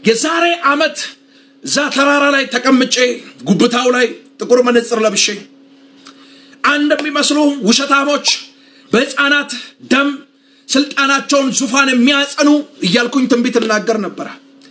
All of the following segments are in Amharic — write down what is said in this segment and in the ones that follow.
የዛሬ ዓመት እዛ ተራራ ላይ ተቀምጬ ጉብታው ላይ ጥቁር መነጽር ለብሼ አንድ የሚመስሉ ውሸታሞች በሕፃናት ደም ስልጣናቸውን ዙፋን የሚያጸኑ እያልኩኝ ትንቢት እናገር ነበረ።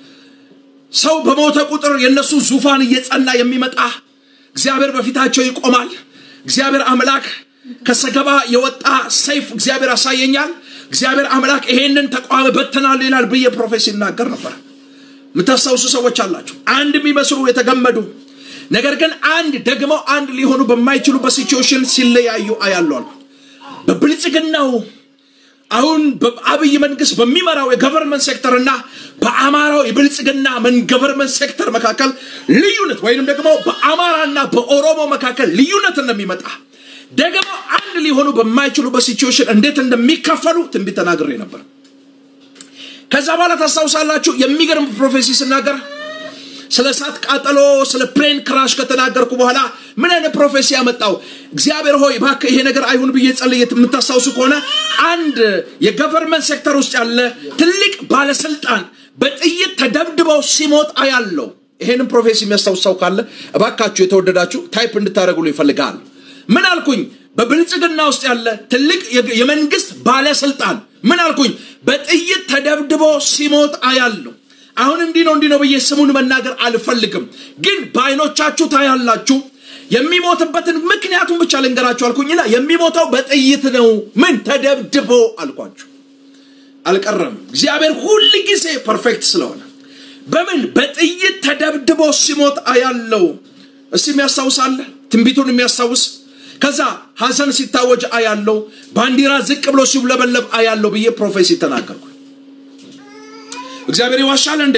ሰው በሞተ ቁጥር የእነሱ ዙፋን እየጸና የሚመጣ እግዚአብሔር በፊታቸው ይቆማል። እግዚአብሔር አምላክ ከሰገባ የወጣ ሰይፍ እግዚአብሔር ያሳየኛል። እግዚአብሔር አምላክ ይሄንን ተቋም በትናል ይላል ብዬ ፕሮፌሲ ይናገር ነበር። የምታስታውሱ ሰዎች አላችሁ። አንድ የሚመስሉ የተገመዱ ነገር ግን አንድ ደግሞ አንድ ሊሆኑ በማይችሉ በሲቹዌሽን ሲለያዩ አያለሁ አልኩ። በብልጽግናው አሁን በአብይ መንግስት በሚመራው የገቨርንመንት ሴክተር እና በአማራው የብልጽግና ገቨርንመንት ሴክተር መካከል ልዩነት ወይንም ደግሞ በአማራና በኦሮሞ መካከል ልዩነት እንደሚመጣ ደግሞ አንድ ሊሆኑ በማይችሉ በሲቹዌሽን እንዴት እንደሚከፈሉ ትንቢት ተናግሬ ነበር። ከዛ በኋላ ታስታውሳላችሁ የሚገርም ፕሮፌሲ ስናገር ስለ እሳት ቃጠሎ ስለ ፕሌን ክራሽ ከተናገርኩ በኋላ ምን አይነት ፕሮፌሲ ያመጣው እግዚአብሔር ሆይ እባክህ ይሄ ነገር አይሁን ብዬ ጸልዬ የምታስታውሱ ከሆነ አንድ የገቨርንመንት ሴክተር ውስጥ ያለ ትልቅ ባለስልጣን በጥይት ተደብድበው ሲሞት አያለው። ይሄንን ፕሮፌሲ የሚያስታውስ ሰው ካለ እባካችሁ የተወደዳችሁ ታይፕ እንድታደርጉሉ ይፈልጋል። ምን አልኩኝ? በብልጽግና ውስጥ ያለ ትልቅ የመንግስት ባለስልጣን ምን አልኩኝ? በጥይት ተደብድቦ ሲሞት አያለው። አሁን እንዲህ ነው እንዲህ ነው ብዬ ስሙን መናገር አልፈልግም፣ ግን በአይኖቻችሁ ታያላችሁ። የሚሞትበትን ምክንያቱም ብቻ ልንገራችሁ አልኩኝና የሚሞተው በጥይት ነው። ምን ተደብድቦ አልኳችሁ። አልቀረም። እግዚአብሔር ሁል ጊዜ ፐርፌክት ስለሆነ በምን በጥይት ተደብድቦ ሲሞት አያለው። እስቲ የሚያስታውሳለ ትንቢቱን የሚያስታውስ ከዛ ሐዘን ሲታወጅ አያለው። ባንዲራ ዝቅ ብሎ ሲውለበለብ አያለው ብዬ ፕሮፌሲ ተናገርኩ። እግዚአብሔር ይዋሻል እንዴ?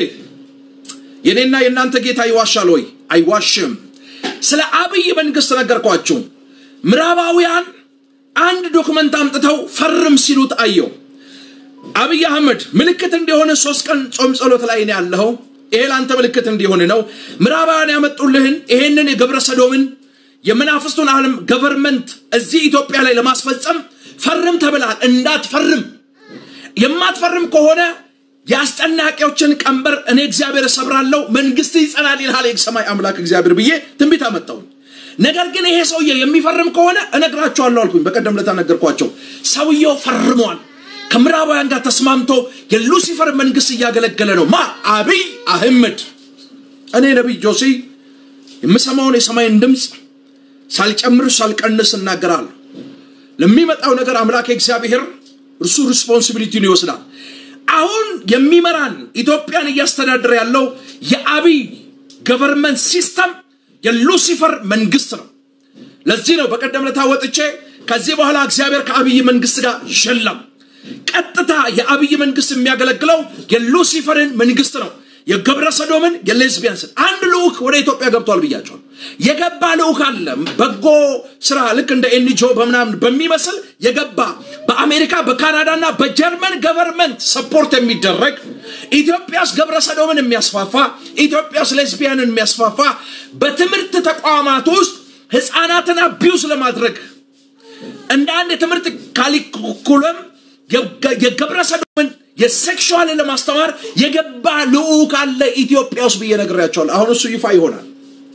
የኔና የእናንተ ጌታ ይዋሻል ወይ? አይዋሽም። ስለ አብይ መንግስት ነገርኳችሁ። ምዕራባውያን አንድ ዶክመንት አምጥተው ፈርም ሲሉት አየው። አብይ አህመድ ምልክት እንዲሆን ሶስት ቀን ጾም ጸሎት ላይ ነው ያለኸው። ይሄ ለአንተ ምልክት እንዲሆን ነው። ምዕራባውያን ያመጡልህን ይሄንን የገብረ ሰዶምን የመናፍስቱን ዓለም ገቨርንመንት እዚህ ኢትዮጵያ ላይ ለማስፈጸም ፈርም ተብልሃል። እንዳትፈርም የማትፈርም ከሆነ የአስጨናቂዎችን ቀንበር እኔ እግዚአብሔር እሰብራለሁ፣ መንግስት ይጸናል ይልሃል የሰማይ አምላክ እግዚአብሔር ብዬ ትንቢት አመጣሁኝ። ነገር ግን ይሄ ሰውዬ የሚፈርም ከሆነ እነግራቸዋለሁ አልኩኝ። በቀደም ለታ ነገርኳቸው። ሰውየው ፈርሟል። ከምዕራባውያን ጋር ተስማምቶ የሉሲፈር መንግስት እያገለገለ ነው። ማ አብይ አህመድ። እኔ ነቢይ ጆሲ የምሰማውን የሰማይን ድምፅ ሳልጨምር ሳልቀንስ እናገራለሁ። ለሚመጣው ነገር አምላክ እግዚአብሔር እርሱ ሪስፖንሲቢሊቲውን ይወስዳል። አሁን የሚመራን ኢትዮጵያን እያስተዳደረ ያለው የአብይ ገቨርንመንት ሲስተም የሉሲፈር መንግስት ነው። ለዚህ ነው በቀደም ለታ ወጥቼ ከዚህ በኋላ እግዚአብሔር ከአብይ መንግስት ጋር የለም። ቀጥታ የአብይ መንግስት የሚያገለግለው የሉሲፈርን መንግስት ነው። የገብረ ሰዶምን የሌዝቢያንስን አንድ ልዑክ ወደ ኢትዮጵያ ገብቷል ብያቸዋል። የገባ ልዑክ አለ። በጎ ስራ ልክ እንደ ኤንጂኦ በምናምን በሚመስል የገባ በአሜሪካ በካናዳና በጀርመን ገቨርንመንት ሰፖርት የሚደረግ ኢትዮጵያስ ገብረ ሰዶምን የሚያስፋፋ ኢትዮጵያስ ሌዝቢያንን የሚያስፋፋ በትምህርት ተቋማት ውስጥ ህፃናትን አቢዩዝ ለማድረግ እንደ አንድ የትምህርት ካሊኩለም የገብረ ሰዶምን የሴክሹዋል ለማስተማር የገባ ልዑክ አለ ኢትዮጵያ ውስጥ ብዬ ነግሬያቸዋለሁ። አሁን እሱ ይፋ ይሆናል።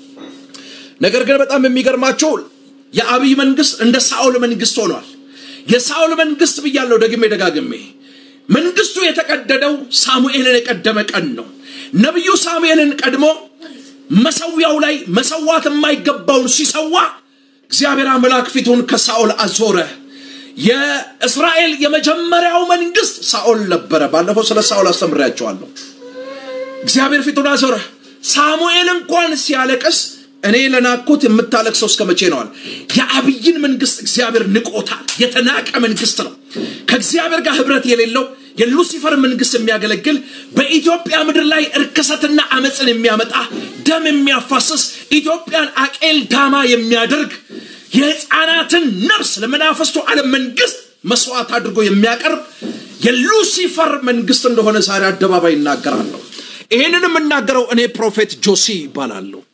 ነገር ግን በጣም የሚገርማቸው የአብይ መንግስት እንደ ሳኦል መንግስት ሆኗል። የሳኦል መንግስት ብያለሁ ደግሜ ደጋግሜ። መንግስቱ የተቀደደው ሳሙኤልን የቀደመ ቀን ነው። ነቢዩ ሳሙኤልን ቀድሞ መሰዊያው ላይ መሰዋት የማይገባውን ሲሰዋ እግዚአብሔር አምላክ ፊቱን ከሳኦል አዞረ። የእስራኤል የመጀመሪያው መንግስት ሳኦል ነበረ። ባለፈው ስለ ሳኦል አስተምሬያቸዋለሁ። እግዚአብሔር ፊቱን አዞረ። ሳሙኤል እንኳን ሲያለቅስ እኔ ለናኩት የምታለቅሰው እስከ መቼ ነዋል? የአብይን መንግስት እግዚአብሔር ንቆታል። የተናቀ መንግስት ነው። ከእግዚአብሔር ጋር ህብረት የሌለው የሉሲፈር መንግስት የሚያገለግል በኢትዮጵያ ምድር ላይ እርክሰትና አመፅን የሚያመጣ ደም የሚያፋስስ ኢትዮጵያን አቄል ዳማ የሚያደርግ የህፃናትን ነፍስ ለመናፈስቱ ዓለም መንግስት መስዋዕት አድርጎ የሚያቀርብ የሉሲፈር መንግስት እንደሆነ ዛሬ አደባባይ ይናገራለሁ። ይህንን የምናገረው እኔ ፕሮፌት ጆሲ ይባላለሁ።